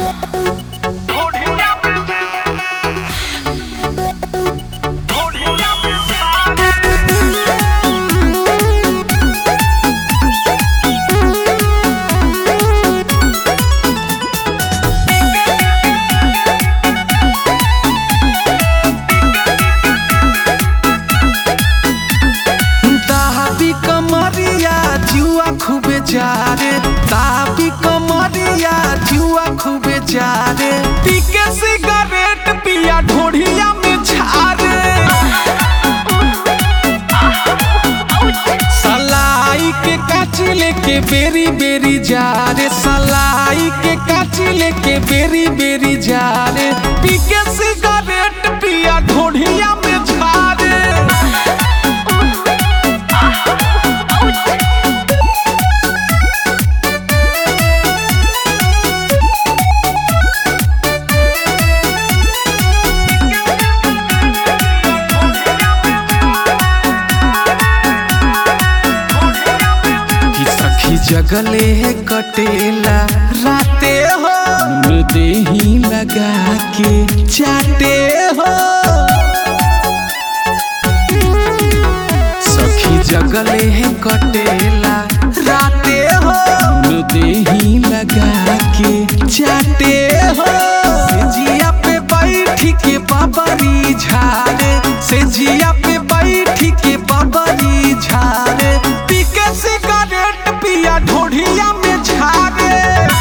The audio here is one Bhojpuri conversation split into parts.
ताबी कमरिया जुआ खूबे जारे ताबी कमरिया जुआ खूबे जारे पीके सिगरेट पिया ढोढ़िया में झारे सलाई के काची लेके बेरी बेरी जारे सलाई के काची लेके बेरी बेरी जारे पीके सिगरेट पिया ढोढ़िया में झारे कि सखी जगले है कटेला राते हो मुन देही लगा के चाटे हो सखी जगले है कटेला राते हो मुन देही लगा के चाटे हो से जिया पे बैठ के बाबरी झारे से जिया पे बैठ के बाबरी झारे पी के सिगरेट पिया ढोढ़िया में झारे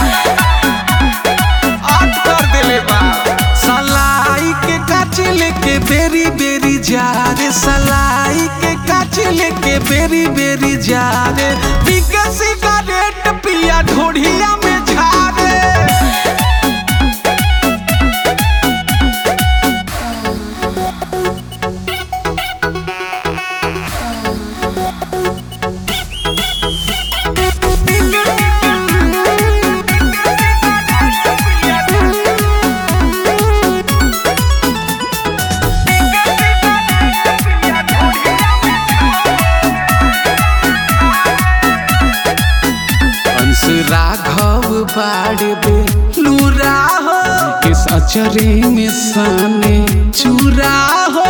आठ कर देले बा सलाई के काच लेके बेरी बेरी जारे सलाई के काच लेके बेरी बेरी जारे पी के सिगरेट पिया ढोढ़िया में झारे अंश राघव बाड़बे लूरा हो किस अचरे में साने चूरा हो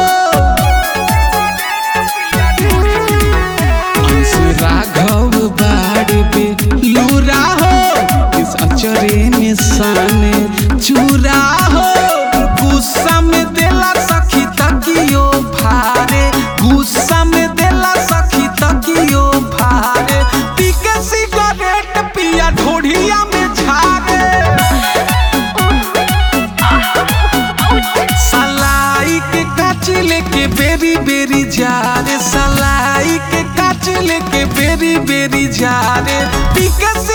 अंश राघव बाड़बे लूरा हो किस अचरे में साने चूरा हो गुस्सा में देला सखी तकियो भारे गुस्सा में देला सखी तकियो भारे पी के सिगरेट पिया ढोढ़िया में झारे सलाई के काच लेके बेरी बेरी जारे सलाई के काच लेके बेरी बेरी जारे पी के